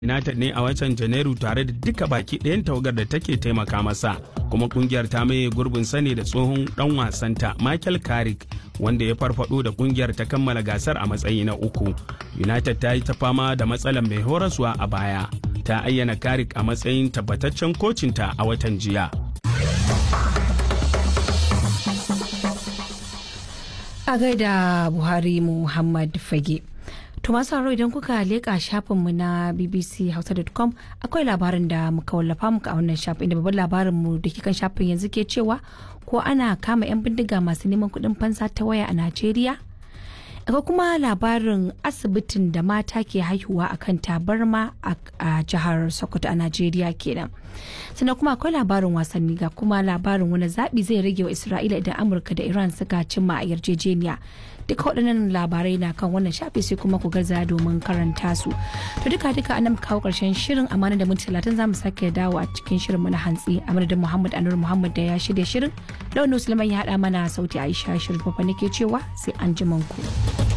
United ne a watan Janairu tare da duka baki ɗayan tawagar da take taimaka masa kuma kungiyar ta maye gurbin sane da tsohon dan wasanta Michael Carrick wanda ya farfado da kungiyar ta kammala gasar a matsayi na uku. United ta yi ta fama da matsalar mai horaswa a baya. Ta ayyana Carrick a matsayin tabbataccen kocinta a watan jiya. A gaida Buhari Muhammad Fage. To masu haro idan kuka leƙa shafinmu na bbchausa.com akwai labarin da muka wallafa muka a wannan shafin inda babban labarinmu da ke kan shafin yanzu ke cewa ko ana kama 'yan bindiga masu neman kuɗin fansa ta waya a Najeriya? Akwai kuma labarin asibitin da mata ke haihuwa a kan tabarma a jihar Sokoto a Najeriya kenan. Sannan kuma akwai labarin wasanni ga kuma labarin wani zaɓi zai rage wa Isra'ila idan Amurka da Iran suka cimma a yarjejeniya. duka waɗannan labarai na kan wannan shafi sai kuma ku gaza domin karanta su to duka duka an kawo ƙarshen shirin amana da minti talatin za mu sake dawo a cikin shirin na hantsi a madadin muhammad anur muhammad da ya shirya shirin launin musulman ya haɗa mana sauti aisha shirin fafa nake cewa sai an ku.